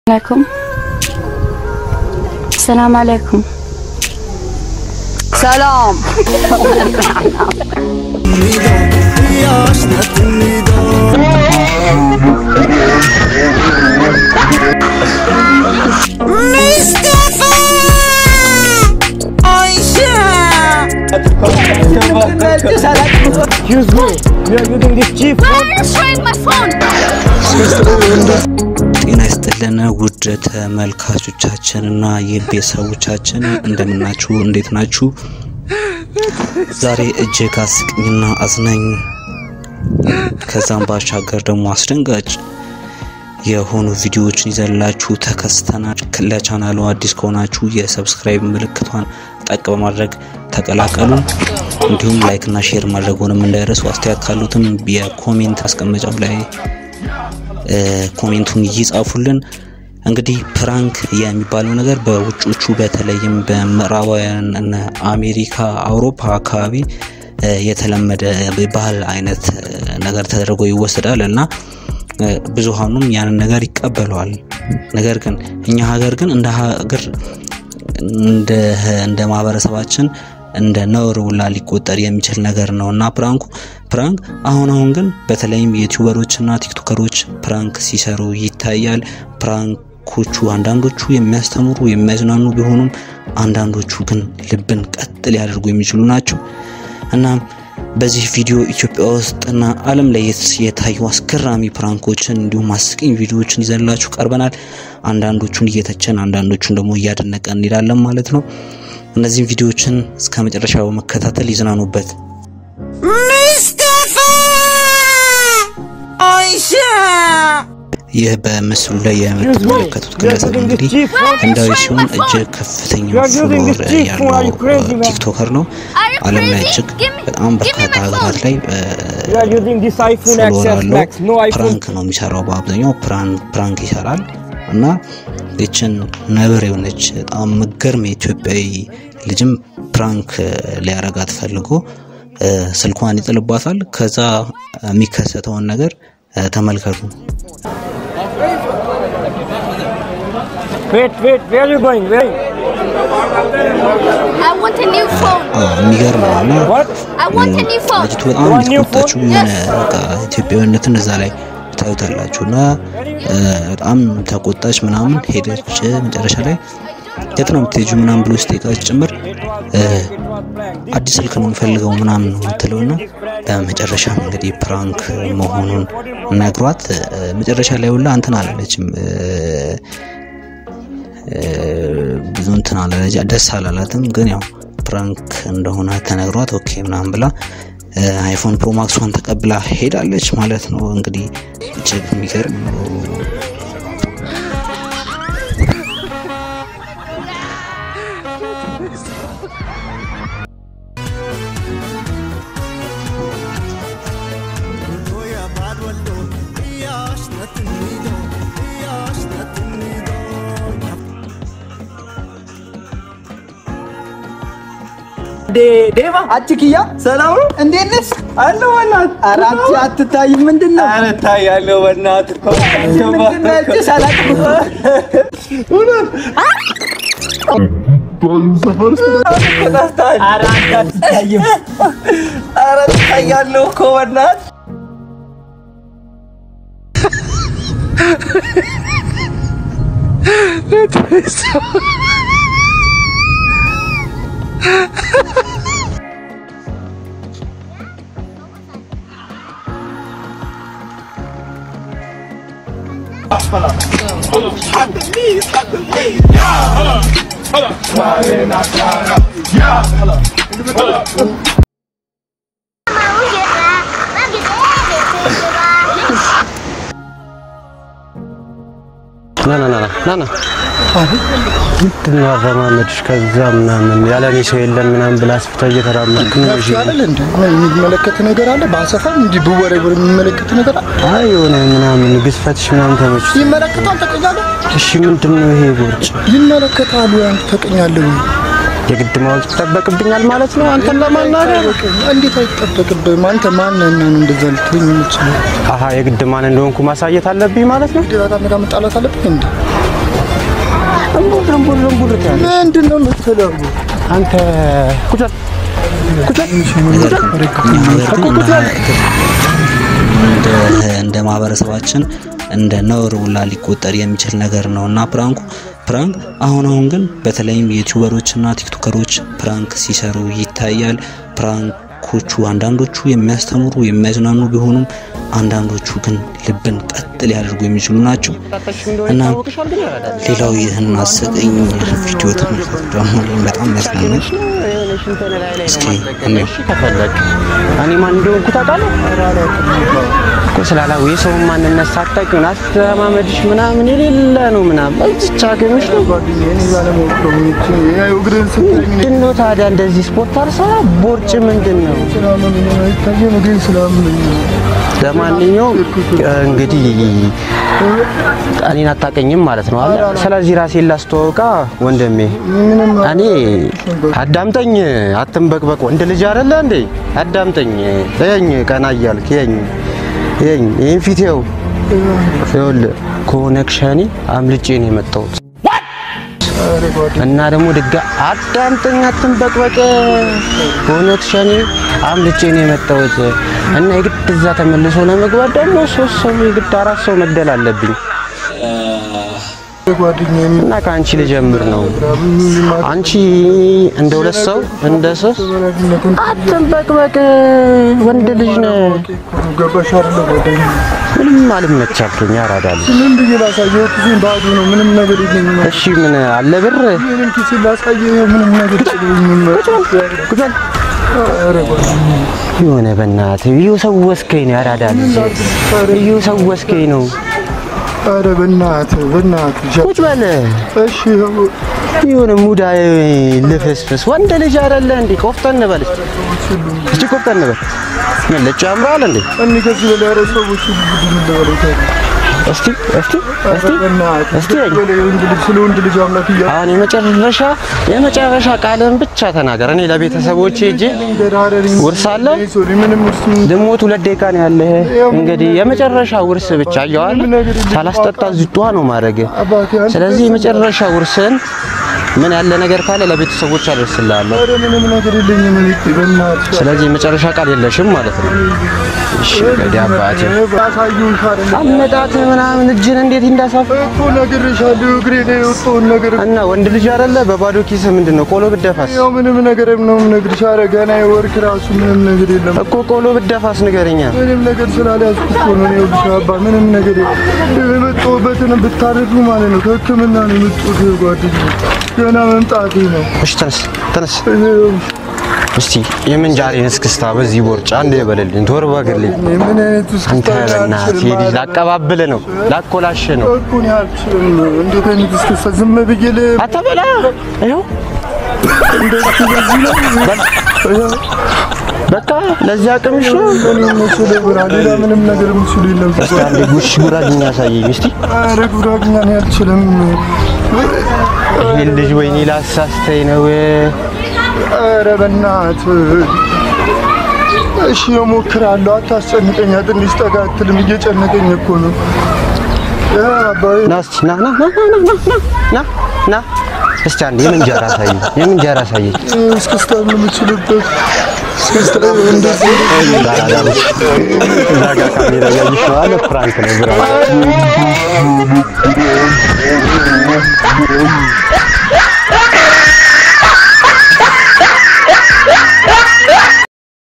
عليكم السلام عليكم سلام Excuse me, you are using this cheap phone? ጤና ይስጥልን ውድ ተመልካቾቻችንና የቤተሰቦቻችን እንደምናችሁ፣ እንዴት ናችሁ? ዛሬ እጅግ አስቂኝና አዝናኝ ከዛም ባሻገር ደግሞ አስደንጋጭ የሆኑ ቪዲዮዎችን ይዘላችሁ ተከስተናል። ለቻናሉ አዲስ ከሆናችሁ የሰብስክራይብ ምልክቷን ጠቅ በማድረግ ተቀላቀሉን። እንዲሁም ላይክ እና ሼር ማድረጉንም እንዳይረሱ። አስተያየት ካሉትም የኮሜንት አስቀመጫው ላይ ኮሜንቱን ይጻፉልን። እንግዲህ ፕራንክ የሚባለው ነገር በውጮቹ በተለይም በምዕራባውያን እነ አሜሪካ፣ አውሮፓ አካባቢ የተለመደ ባህል አይነት ነገር ተደርጎ ይወሰዳል እና ብዙሃኑም ያንን ነገር ይቀበለዋል። ነገር ግን እኛ ሀገር ግን እንደ ሀገር እንደ ማህበረሰባችን እንደ ነውር ውላ ሊቆጠር የሚችል ነገር ነው እና ፕራንኩ ፕራንክ አሁን አሁን ግን በተለይም ዩቲዩበሮች እና ቲክቶከሮች ፕራንክ ሲሰሩ ይታያል። ፕራንኮቹ አንዳንዶቹ የሚያስተምሩ የሚያዝናኑ ቢሆኑም አንዳንዶቹ ግን ልብን ቀጥ ሊያደርጉ የሚችሉ ናቸው። እናም በዚህ ቪዲዮ ኢትዮጵያ ውስጥና ዓለም ላይ የታዩ አስገራሚ ፕራንኮችን እንዲሁም አስቂኝ ቪዲዮዎችን ይዘንላችሁ ቀርበናል። አንዳንዶቹን እየተቸን አንዳንዶቹን ደግሞ እያደነቀን እንሄዳለን ማለት ነው። እነዚህም ቪዲዮዎችን እስከ መጨረሻው መከታተል ይዝናኑበት። ይህ በምስሉ ላይ የምትመለከቱት ግለሰብ እንግዲህ ህንዳዊ ሲሆን እጅግ ከፍተኛ ፎሎወር ያለው ቲክቶከር ነው። ዓለም ላይ እጅግ በጣም በርካታ ሀገራት ላይ You are using this iPhone ፎሎወር XS አለው። Max, no iPhone. ፕራንክ ነው የሚሰራው በአብዛኛው ፕራንክ ይሰራል እና ይችን ነብር የሆነች በጣም ምገርም የኢትዮጵያዊ ልጅም ፕራንክ ሊያረጋት ፈልጎ እ፣ ስልኳን ይጥልባታል። ከዛ የሚከሰተውን ነገር እ፣ ተመልከቱ። Wait, wait, where are you going? Where? I want a new phone. አ፣ የሚገርም ነው እና What? I want a new phone. ልጅቱ በጣም የተቆጣችው የሆነ በቃ ኢትዮጵያዊነትን እዛ ላይ ታዩታላችሁ እና እ፣ በጣም ተቆጣች ምናምን ሄደች። መጨረሻ ላይ የት ነው የምትሄጂው ምናምን ብሎ ስጠይቃት ጭምር እ፣ አዲስ ስልክ ነው የምፈልገው ምናምን ነው የምትለው እና በመጨረሻም እንግዲህ ፕራንክ መሆኑን ነግሯት እ፣ መጨረሻ ላይ ሁላ እንትን አላለችም እ፣ እ፣ ብዙ እንትን አላለች ደስ አላላትም። ግን ያው ፕራንክ እንደሆነ ተነግሯት ኦኬ ምናምን ብላ እ፣ አይፎን ፕሮ ማክሷን ተቀብላ ሄዳለች ማለት ነው። እንግዲህ እጅግ የሚገርም ነው። ዴቫ አቺ ኪያ ሰላም ነው? እንዴት ነሽ? አለሁ በእናትህ። ኧረ አንቺ አትታይም። ምንድን ነው? ኧረ እታያለሁ በእናትህ እኮ። ምንድን ነው ያልኩሽ? አላውቅም። ተሳስተሃል። ኧረ አንተ አትታይም። ኧረ ትታያለሁ እኮ በእናትህ። ና ና ና ና ና ምንድን ነው አረማመድሽ? ከዛ ምናምን ያለ እኔ ሰው የለም ምናምን ብላ አስፍታ እየተራመድክ ነው። እሺ አይደል እንዴ? የሚመለከት ነገር አለ። በአሰፋም እንዲህ ብወረወር የሚመለከት ነገር አለ። አይ የሆነ ምናምን ግዝፈትሽ ምናምን ተመችቶ። ይመለከታል። ተቀኛለህ። እሺ ምንድን ነው ይሄ ቦርጭ? ይመለከታል ወይ አንተ ተቀኛለህ ወይ? የግድ ማወቅ ይጠበቅብኛል ማለት ነው አንተን ለማናገር? እንዴት አይጠበቅብህም? አንተ ማን ነህ እና ነው እንደዛ ልትሆኝ የምትችለው? አሀ የግድ ማን እንደሆንኩ ማሳየት አለብኝ ማለት ነው። እንዴ በጣም በጣም መጣላት አለብህ እንዴ? እምቡር እምቡር እምቡር ትያለሽ። ምንድን ነው የምትለው? አንተ ቁጭ በል ቁጭ በል ነገር ግን እኛ ሀገር ግን እንደ እንደ ማህበረሰባችን እንደ ነውር ውላ ሊቆጠር የሚችል ነገር ነው እና ፕራንኩ ፕራንክ አሁን አሁን ግን በተለይም ዩቲዩበሮች እና ቲክቶከሮች ፕራንክ ሲሰሩ ይታያል። ፕራንኮቹ አንዳንዶቹ የሚያስተምሩ የሚያዝናኑ ቢሆኑም አንዳንዶቹ ግን ልብን ቀጥ ሊያደርጉ የሚችሉ ናቸው እና ሌላው ይህን አስቀኝ ቪዲዮ ተመልከቱ። ደግሞ በጣም ያዝናናል። እስኪ እንየው። ከፈለግ እኔ ማን እንደሆንኩ ታውቃለህ እኮ ስላላው የሰውን ማንነት ሳታውቂ ምን አስተማመድሽ ምናምን የሌለ ነው ምናምን እዚች አገምሽ ነው ጓደኛዬ እኔ ባለማወቅ ነው የሚች ያው እግርህን ስትለኝ እኔ ምንድን ነው ታዲያ እንደዚህ ስፖርት አልሰራ ቦርጭ ምንድን ነው ስላመመኝ ነው አይታየም፣ እግሬን ስላመመኝ ነው። ለማንኛውም እንግዲህ እኔን አታውቀኝም ማለት ነው አለ ስለዚህ ራሴን ላስተዋውቃ ወንድሜ እኔ አዳምጠኝ አትንበቅበቅ ወንድ ልጅ አይደለ እንዴ አዳምጠኝ ይኸኝ ቀና እያልክ ይኸኝ ይኸኝ ይህን ፊቴው ይኸውልህ ኮኔክሽኔ አምልጬ ነው የመጣሁት እና ደግሞ ድጋ አዳምጠኝ አትንበቅበቅ ኮኔክሽኔ አምልጬ ነው የመጣሁት እና የግድ እዛ ተመልሶ ለመግባት ደግሞ ሶስት ሰው የግድ አራት ሰው መግደል አለብኝ ጓደኛዬ እና ከአንቺ ልጀምር ነው አንቺ እንደ ሁለት ሰው እንደ ሶስት አትንበቅበቅ ወንድ ልጅ ነህ ገባሽ አይደለ ጓደኛዬ? ምንም አልመቻልከኝ ያራዳል ምን ብዬ ላሳየው? ኪሴን ባዶ ነው፣ ምንም ነገር የለኝም። እሺ ምን አለ ብር ምንም ኪሴን ላሳየው፣ ምንም ነገር የለኝም። ቁጫል ኧረ ጓደኛዬ የሆነ በእናትህ እዩ ሰወስከኝ ነው ያራዳል እዩ ሰወስከኝ ነው ኧረ በእናትህ በእናትህ ቁጭ በል እሺ የሆነ ሙዳ ልፍስፍስ ወንድ ልጅ አይደለ እንዴ ቆፍጠን በል እስቲ ቆፍጠን በል ምን ልጭ ያምራል እንዴ እኔ ከዚህ በላይ ኧረ ሰዎች ቡድን ለበለው እስቲ እስቲ እስቲ በእናትህ እስቲ ከዚህ በላይ ወንድ ልጅ ስለ ወንድ ልጅ አምላክ እያ አሁን የመጨረሻ የመጨረሻ ቃልን ብቻ ተናገር። እኔ ለቤተሰቦቼ እጄ ውርስ አለ ሶሪ ምንም ውርስ ልሞት ሁለት ደቂቃ ነው ያለህ። እንግዲህ የመጨረሻ ውርስ ብቻ እየዋለ ሳላስጠጣ እዚህ ጧ ነው ማድረግ። አባቴ አንተ ስለዚህ የመጨረሻ ውርስን ምን ያለ ነገር ካለ ለቤተሰቦች አደርስልሃለሁ። ኧረ ምንም ነገር የለኝም እኔ በእናትህ ስለዚህ የመጨረሻ ቃል የለሽም ማለት ነው። እሺ እንግዲህ አባቴ አሳየሁሽ አይደል አመጣት ምናምን እጅን እንዴት እንዳሳፍ እኮ ነግሬሻለሁ እግሬ ላይ የወጣውን ነገር እና ወንድ ልጅ አይደለ በባዶ ኪስ ምንድን ነው ቆሎ ብደፋስ ያው ምንም ነገር ነው የምነግርሽ ኧረ ገና የወርክ ራሱ ምንም ነገር የለም እኮ ቆሎ ብደፋስ ንገረኛ። ምንም ነገር ስላልያዝኩ እኮ ነው እኔ ይኸውልሽ አባ ምንም ነገር የመጣሁበትን ብታደርጉ ማለት ነው ከሕክምና ነው የመጡት ጓደኛዬ ገና መምጣቴ ነው እሺ ተነስ ተነስ። እስቲ የምንጃሬን እስክስታ በዚህ ቦርጫ አንድ የበለልኝ ተወርባግልኝ። ምን አይነት ውስጥ አንተ በእናትህ ይሄ ልጅ ላቀባብል ነው ላኮላሽ ነው። እኮ እኔ አልችልም እንዴት አይነት እስክስታ ዝም ብዬ ል አተበላ ይኸው በቃ ለዚህ አቅምሽ ነው። እኔ የምችለው ብራ ሌላ ምንም ነገር የምችሉ የለም እስቲ አንዴ ጉሽ ጉራግኛ ያሳየኝ እስቲ። ኧረ ጉራግኛ እኔ አልችልም ይሄን ልጅ ወይኔ ላሳስተኝ ነው። ኧረ በእናትህ እሺ እሞክራለሁ አታስጨንቀኝ ትንሽ ጠጋ አትልም እየጨነቀኝ እኮ ነው ያ አባዬ ና እስቲ ና ና ና ና ና ና ና ና እስቲ አንዴ የምንጀራ አሳየኝ የምንጀራ አሳየኝ። እስክስታ የምችልበት እስክስታ እንደዚህ እዛ ጋ ካሜራ እያየሽ ነው አለ ፕራንክ ነው ብራ